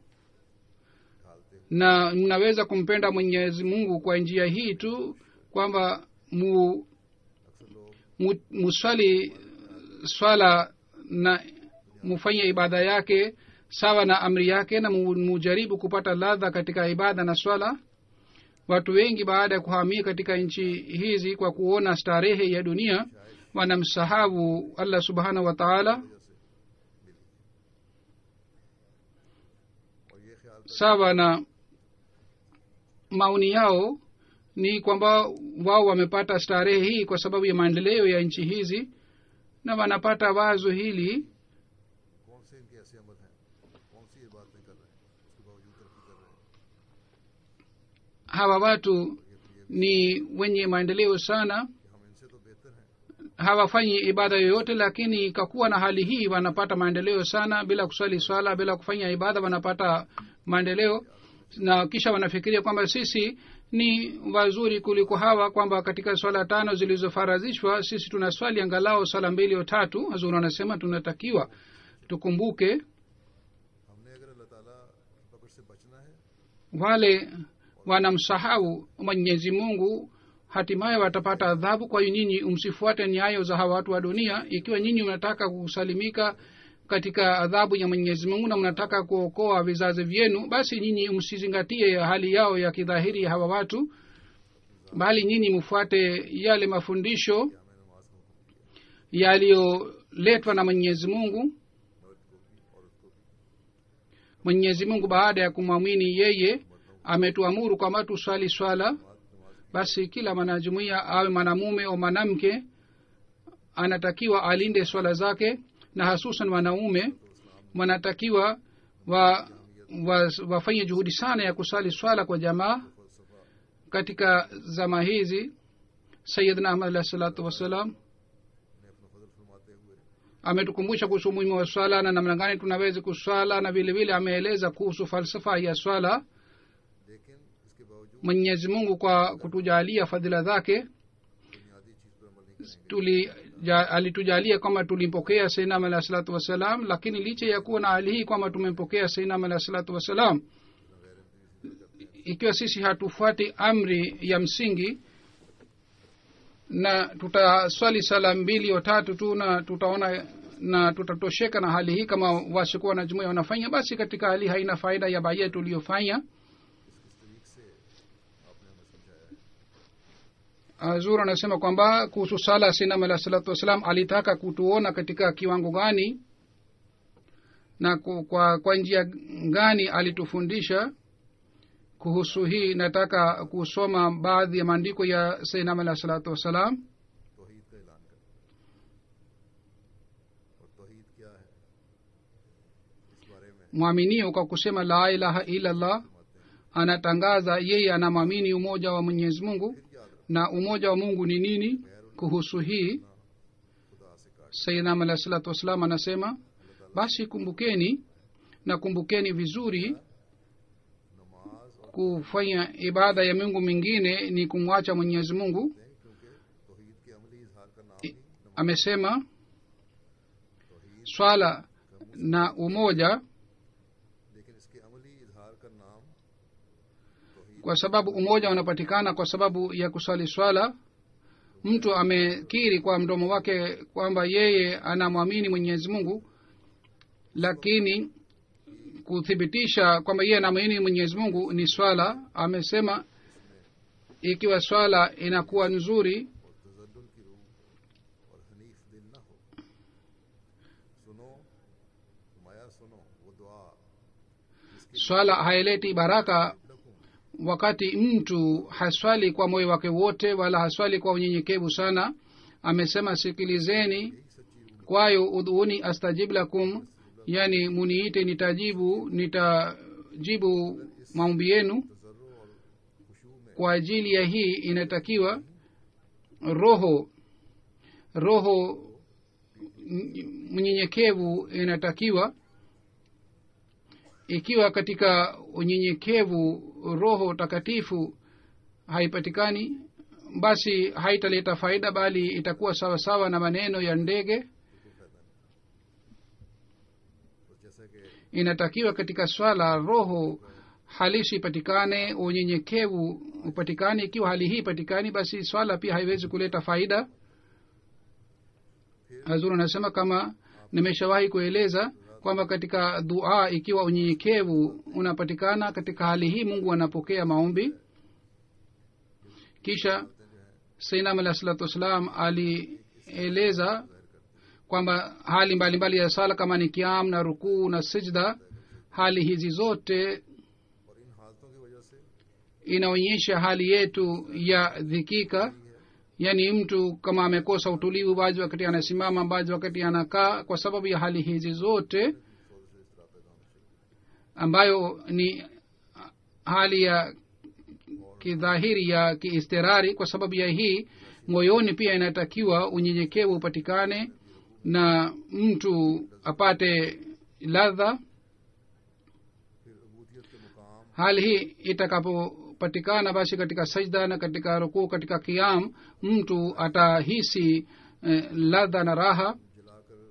na mnaweza kumpenda mwenyezi mungu kwa njia hii tu kwamba mu, mu, muswali swala na mufanye ibada yake sawa na amri yake na mu- mujaribu kupata ladha katika ibada na swala watu wengi baada ya kuhamia katika nchi hizi kwa kuona starehe ya dunia wanamsahabu allah subhanahu wa taala और ये ख्याल sawa na maoni yao ni kwamba wao wamepata starehe hii kwa sababu ya maendeleo ya nchi hizi na wanapata wazo hili कौन से इनके ऐसे अमल हैं कौन सी ये बातें कर रहे हैं उसके बावजूद तरक्की कर रहे हैं hawa watu ni wenye maendeleo sana कि हम इनसे तो बेहतर हैं hawafanyi ibada yoyote lakini kakuwa na hali hii wanapata maendeleo sana bila kuswali swala bila kufanya ibada wanapata maendeleo na kisha wanafikiria kwamba sisi ni wazuri kuliko hawa kwamba katika swala tano zilizofarazishwa sisi tunaswali angalau swala mbili au tatu hazuri anasema tunatakiwa tukumbuke हमने अगर अल्लाह ताला की पकड़ से बचना है wale wanamsahau mwenyezi mungu hatimaye watapata adhabu kwa hiyo nyinyi msifuate nyayo za hawa watu wa dunia ikiwa nyinyi mnataka kusalimika katika adhabu ya mwenyezi mungu na mnataka kuokoa vizazi vyenu basi nyinyi msizingatie hali yao ya kidhahiri ya hawa watu bali nyinyi mfuate yale mafundisho yaliyoletwa na mwenyezi mungu mwenyezi mungu baada ya kumwamini yeye ametuamuru kwamba tuswali swala basi kila mwanajumuia awe mwanamume au mwanamke anatakiwa alinde swala zake na hasusan wanaume wanatakiwa wa, wa, wafanye juhudi sana ya kusali swala kwa jamaa katika zama hizi sayidna ahmad alah salatu wassalam ने अपना फजल फरमाते हुए ametukumbusha kuhusu umuhimu wa swala na namna gani tunaweza kuswala na vile vile ameeleza kuhusu falsafa ya swala लेकिन इसके बावजूद mwenyezi mungu kwa kutujalia fadhila zake बुनियादी चीज पर अमल नहीं करेंगे tuli ja, alitujalia kwamba tulimpokea sainam alah salatu wassalam lakini licha ya kuwa na hali hii kwamba tumempokea sainam alah salatu wassalam ikiwa sisi hatufuati amri ya msingi na tutaswali sala mbili au tatu tu na tutaona na tutatosheka na hali hii kama wasikuwa na jumuia wanafanya basi katika hali hii haina faida ya baia tuliyofanya zur anasema kwamba kuhusu sala sinam alah salatu wassalam alitaka kutuona katika kiwango gani na ku- kwa, kwa njia gani alitufundisha kuhusu hii nataka kusoma baadhi ya maandiko ya sainam alah salatu wassalam तोहीद का ऐलान करें और तोहीद क्या है इस बारे में mwaminio kwa kusema la ilaha illa allah anatangaza yeye anamwamini umoja wa mwenyezi mungu na umoja wa mungu ni nini kuhusu hii खुदा से काट sayidnam alah salatu wassalam anasema basi kumbukeni na kumbukeni vizuri नमाज और kufanya ibada ya mungu mingine ni kumwacha mwenyezi mungu दें क्योंकि तोहीद के अमली इजहार का नाम ही नमाज amesema तोहीद swala na umoja लेकिन इसके अमली इजहार का नाम तोहीद kwa sababu umoja unapatikana kwa sababu ya kusali swala mtu amekiri kwa mdomo wake kwamba yeye anamwamini mwenyezi mungu lakini kuthibitisha kwamba yeye anamwamini mwenyezi mungu ni swala amesema ikiwa swala inakuwa nzuri और तजल्लुल की रूह और हनीफ दिल न हो सुनो माया सुनो वो दुआ swala haileti baraka लकूं wakati mtu haswali kwa moyo wake wote wala haswali kwa unyenyekevu sana amesema sikilizeni यही सच्ची रूह kwayo udhuuni astajib lakum yani muniite nitajibu nitajibu maombi yenu तजर्रो और खुशू में kwa ajili ya hii inatakiwa roho roho m- mnyenyekevu inatakiwa ikiwa katika unyenyekevu roho takatifu haipatikani basi haitaleta faida bali itakuwa sawa sawa na maneno ya ndege तो जैसा कि inatakiwa katika swala roho halisi ipatikane unyenyekevu upatikane ikiwa hali hii ipatikani basi swala pia haiwezi kuleta faida hazur anasema kama nimeshawahi kueleza kwamba katika dua ikiwa unyenyekevu unapatikana katika hali hii mungu anapokea maombi kisha sainam alah salatu wassalam alieleza kwamba hali mbalimbali mbali ya sala kama ni kiam na rukuu na sijda hali hizi zote और इन हालतों की वजह से inaonyesha hali yetu ya dhikika yaani mtu kama amekosa utulivu baadhi wakati anasimama baadhi wakati anakaa kwa sababu ya hali hizi zote ambayo ni hali ya kidhahiri ya kiistirari kwa sababu ya hii moyoni pia inatakiwa unyenyekevu upatikane na mtu apate ladha फिर अबूदियत के मुकाम hali hii itakapopatikana basi katika sajda na katika rukuu katika kiam mtu atahisi eh, ladha na raha जलाकर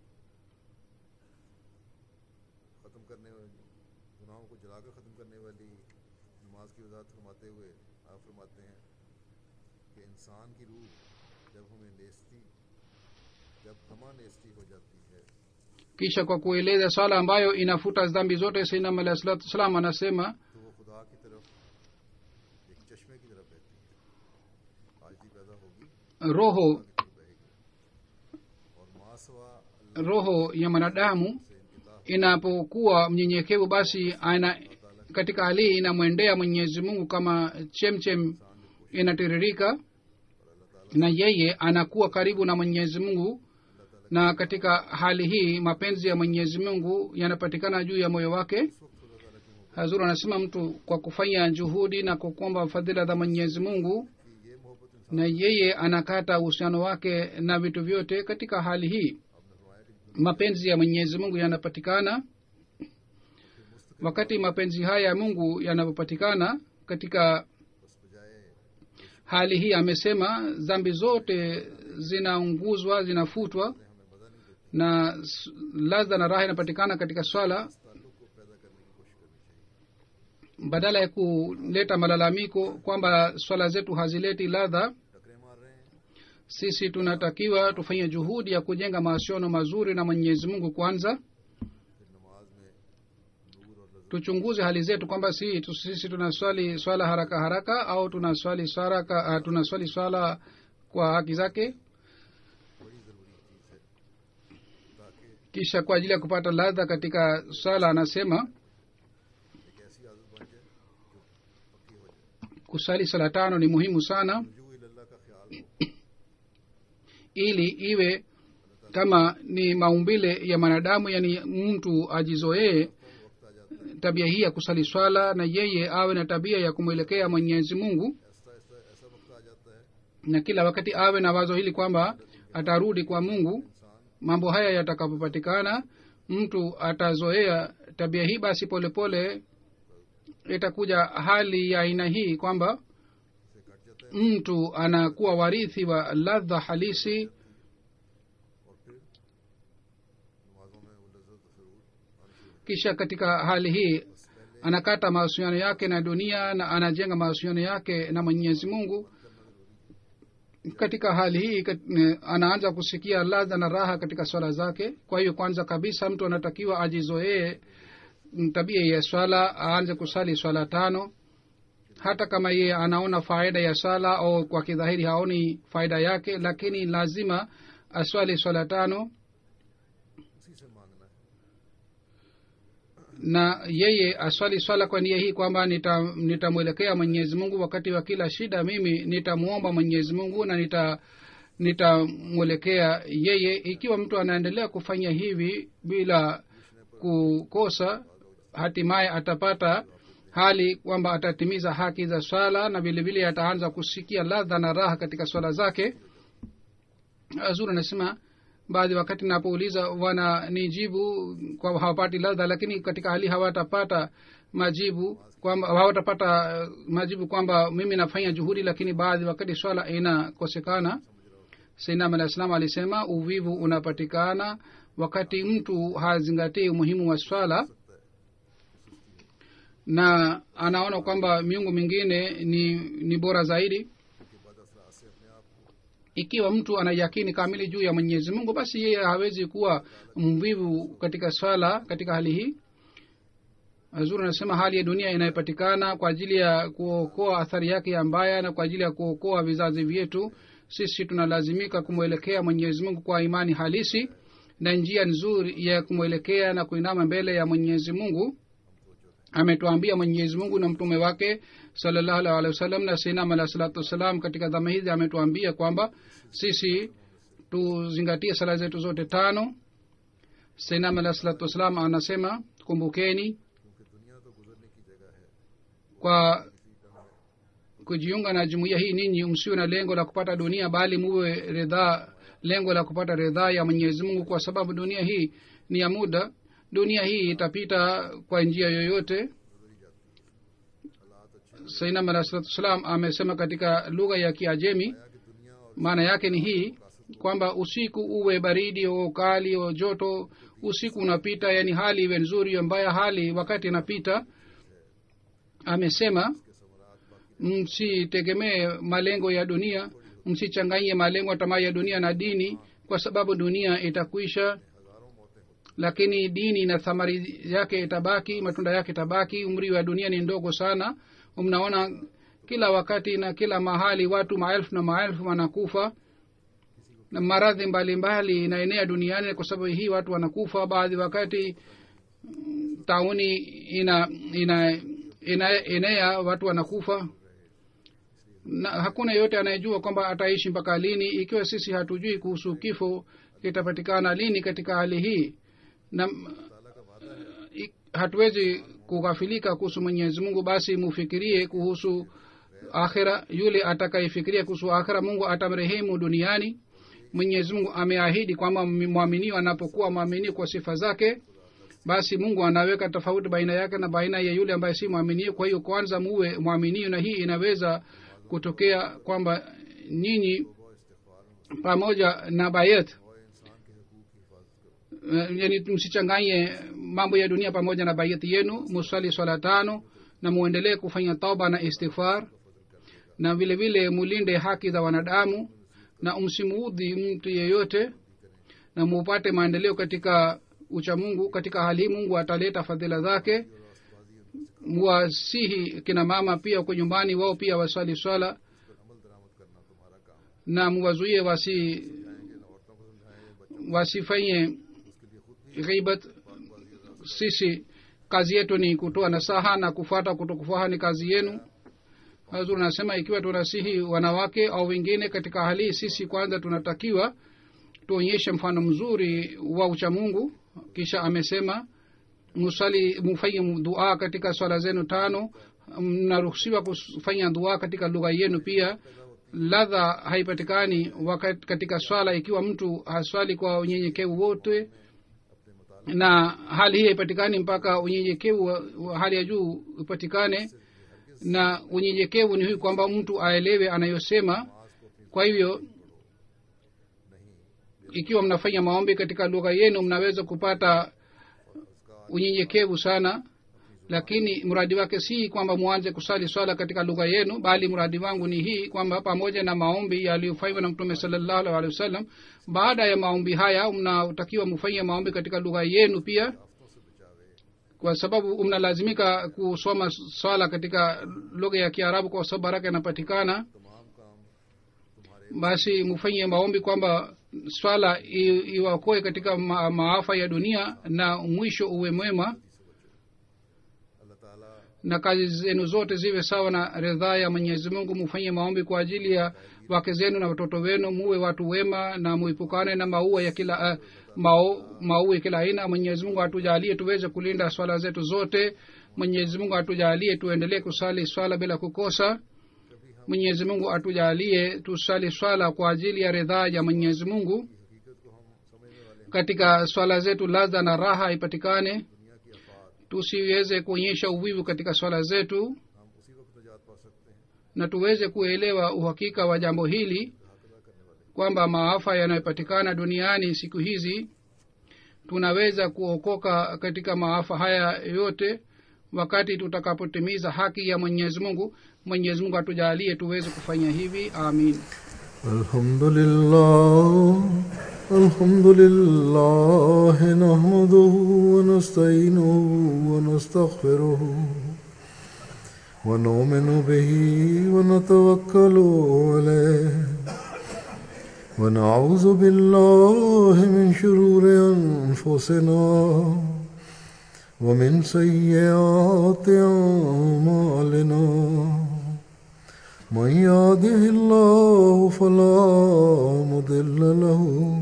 ख़त्म करने वाली गुनाहों को जलाकर ख़त्म करने वाली नमाज की वजाहत फरमाते हुए आप फरमाते हैं कि इंसान की रूह जब हमें नेस्ती जब हमा नेस्ती हो जाती है kisha kwa kueleza swala ambayo inafuta dhambi zote sainam alahi salatu wassalam anasema तो वो खुदा की तरफ एक चश्मे की तरफ बहती है आजदी पैदा होगी roho की तरफ बहेगी और मासवा अल्लाह roho ya mwanadamu से इनकिता inapokuwa mnyenyekevu basi ana katika hali hii inamwendea mwenyezi mungu kama chemchem inatiririka na yeye anakuwa karibu na mwenyezi mungu na katika hali hii mapenzi ya mwenyezi mungu yanapatikana juu ya moyo wake hazur anasema mtu kwa kufanya juhudi na kukomba fadhila za mwenyezi mungu कि ये मोहब्बत इंसान na yeye anakata uhusiano wake na vitu vyote katika hali hii mapenzi ya mwenyezi mungu yanapatikana wakati mapenzi haya ya mungu yanapopatikana katika बस बजाय hali hii amesema dhambi zote zinaunguzwa zinafutwa हमें मजा नहीं देती na s- ladha na raha inapatikana katika swala ताल्लुक को पैदा करने की कोशिश करनी चाहिए badala ya kuleta malalamiko kwamba swala zetu hazileti ladha टकरे मार रहे हैं sisi tunatakiwa tufanye juhudi ya kujenga mahusiano mazuri na mwenyezi mungu kwanza फिर नमाज में नूर और लज्जत tuchunguze hali zetu kwamba si tu- sisi tunaswali swala haraka haraka au tunaswali saraka, uh, tunaswali swala kwa haki zake बड़ी ज़रूरी चीज़ है ताकि kisha kwa ajili ya kupata ladha katika swala anasema एक ऐसी आदत बन जाए जो पक्की हो जाए kusali sala tano ni muhimu sana रुजू अल्लाह का ख्याल हो ili iwe kama ni maumbile ya mwanadamu yani mtu ajizoee वक्त आ जाता है tabia hii ya kusali swala na yeye awe na tabia ya kumwelekea mwenyezi mungu ऐसा ऐसा ऐसा वक्त आ जाता है na kila wakati awe na wazo hili kwamba atarudi kwa mungu इंसान mambo haya yatakapopatikana mtu atazoea tabia hii basi polepole itakuja hali ya aina hii kwamba से cut जाता है mtu anakuwa warithi wa ladha halisi और फिर नमाजों में वो लज्जत जरूर आनी शुरू होती kisha katika hali hii anakata mahusiano yake na dunia na anajenga mahusiano yake na mwenyezi mungu katika hali hii kat- eh, anaanza kusikia ladha na raha katika swala zake kwa hiyo kwanza kabisa mtu anatakiwa ajizoee mm, tabia ya swala aanze kusali swala tano hata kama yeye anaona faida ya swala au kwa kidhahiri haoni faida yake lakini lazima aswali swala tano है उसी से मांगना है na yeye aswali swala kwa nia hii kwamba nitamwelekea nita nitamwelekea mwenyezi mungu wakati wa kila shida mimi nitamwomba mwenyezi mungu na nita nitamwelekea yeye ikiwa mtu anaendelea kufanya hivi bila kukosa hatimaye atapata hali kwamba atatimiza haki za swala na vile vile ataanza kusikia ladha na raha katika swala zake azuri anasema baadhi wakati napouliza wananijibu kwamba hawapati ladha lakini katika hali hawatapata majibu kwamba hawatapata uh, majibu kwamba mimi nafanya juhudi lakini baadhi wakati swala inakosekana sainam alah salam alisema uvivu unapatikana wakati mtu hazingatii umuhimu wa swala na anaona kwamba miungu mingine ni ni bora zaidi ikiwa mtu ana yakini kamili juu ya mwenyezi mungu basi yeye hawezi kuwa mvivu katika swala katika hali hii zuri anasema hali ya dunia inayopatikana kwa ajili ya kuokoa athari yake ya mbaya na kwa ajili ya kuokoa vizazi vyetu sisi tunalazimika kumwelekea mwenyezi mungu kwa imani halisi na njia nzuri ya kumwelekea na kuinama mbele ya mwenyezi mungu ametuambia mwenyezi mungu na mtume wake salallahu alih walih wasallam na sinam alah salatu wassalam katika dhama hizi ametuambia kwamba sisi tuzingatie sala zetu zote tano sinam alah salatu wassalam anasema kumbukeni kwa kujiunga na jumuiya hii ninyi msiwe na lengo la kupata dunia bali muwe ridhaa lengo la kupata ridhaa ya mwenyezi mungu kwa sababu dunia hii ni ya muda dunia hii itapita kwa njia yoyote sainam alah salatu wassalam amesema katika lugha ya kiajemi maana yake ni hii kwamba usiku uwe baridi o ukali o joto usiku unapita yani hali iwe nzuri mbaya hali wakati inapita amesema msitegemee malengo ya dunia msichanganye malengo tamaa ya dunia na dini kwa sababu dunia itakwisha lakini dini na thamari yake itabaki matunda yake itabaki umri wa dunia ni ndogo sana mnaona kila wakati na kila mahali watu maelfu na maelfu wanakufa na maradhi mbalimbali inaenea duniani kwa sababu hii watu wanakufa baadhi wakati tauni ina ina ina enea watu wanakufa na hakuna yeyote anayejua kwamba ataishi mpaka lini ikiwa sisi hatujui kuhusu kifo kitapatikana lini katika hali hii na i- hatuwezi kughafilika kuhusu mwenyezi mungu basi mufikirie kuhusu akhira yule atakayefikiria kuhusu akhira mungu atamrehemu duniani mwenyezi mungu ameahidi kwamba mwaminio anapokuwa mwaminio kwa sifa zake basi mungu anaweka tofauti baina yake na baina ya yule ambaye si mwaminio kwa hiyo kwanza muwe mwaminio na hii inaweza kutokea kwamba nyinyi pamoja na bayet uh, yani msichanganye mambo ya dunia pamoja na bayeti yenu muswali swala tano na muendelee kufanya tauba na istighfar na vile vile mulinde haki za wanadamu na msimuudhi mtu yeyote na mupate maendeleo katika ucha mungu katika hali hii mungu ataleta fadhila zake muwasihi kina mama pia huko nyumbani wao pia waswali swala na muwazuie wasi wasifanye ghibat sisi kazi yetu ni kutoa nasaha na kufuata kutokufaha ni kazi yenu hazur nasema ikiwa tunasihi wanawake au wengine katika hali hii sisi kwanza tunatakiwa tuonyeshe mfano mzuri wa uchamungu kisha amesema musali mufanye dua katika swala zenu tano mnaruhusiwa kufanya dua katika lugha yenu pia ladha haipatikani wakati katika swala ikiwa mtu haswali kwa unyenyekevu wote na hali hii haipatikani mpaka unyenyekevu wa wa hali ya juu upatikane na unyenyekevu ni hii kwamba mtu aelewe anayosema kwa hivyo ikiwa mnafanya maombi katika lugha yenu mnaweza kupata unyenyekevu sana lakini mradi wake si kwamba mwanze kusali swala katika lugha yenu bali mradi wangu ni hii kwamba pamoja na maombi yaliyofanywa na mtume salallahu alaihi wa sallam baada ya maombi haya mnatakiwa mfanye maombi katika lugha yenu pia kwa sababu mnalazimika kusoma swala katika lugha ya kiarabu kwa sababu baraka inapatikana basi mfanye maombi kwamba swala i- iwakoe katika ma, maafa ya dunia na mwisho uwe mwema अल्लाह ताला na kazi zenu zote ziwe sawa na ridhaa ya mwenyezi mungu mufanye maombi kwa ajili ya wake zenu na watoto wenu muwe watu wema na muipukane na maua ya kila uh, mao, maua ya kila aina mwenyezi mungu atujalie tuweze kulinda swala zetu zote mwenyezi mungu atujalie tuendelee kusali swala bila kukosa mwenyezi mungu atujalie tusali swala kwa ajili ya ridhaa ya mwenyezi mungu हकीकत को हम समझने वाले katika swala zetu ladha na raha ipatikane tusiweze kuonyesha uvivu katika swala zetu हम उसी वक्त निजात पा सकते हैं na tuweze kuelewa uhakika wa jambo hili kwamba maafa yanayopatikana duniani siku hizi tunaweza kuokoka katika maafa haya yote wakati tutakapotimiza haki ya mwenyezi mungu mwenyezi mungu atujalie tuweze kufanya hivi amin الحمد لله الحمد لله نحمده ونستعينه ونستغفره ونؤمن به ونتوكل عليه ونعوذ بالله من شرور أنفسنا ومن سيئات أعمالنا من يهده الله فلا مضل له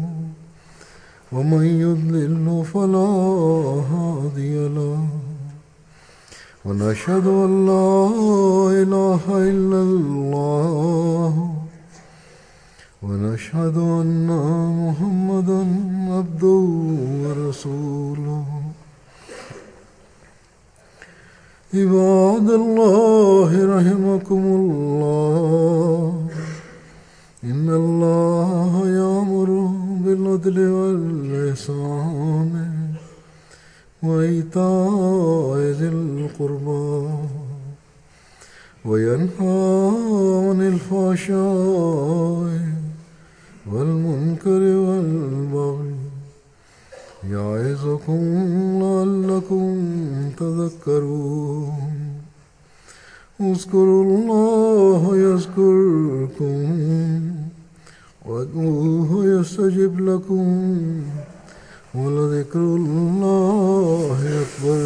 ومن يضلل فلا هادي له ونشهد ان لا اله الا الله ونشهد ان محمدا عبده ورسوله عباد الله رحمكم الله إن الله يأمر بالعدل والإحسان وإيتاء ذي القربى وينهى عن الفحشاء والمنكر والبغي يعظكم لعلكم تذكرون اذكروا الله يذكركم وادعوه يستجب لكم ولذكر الله أكبر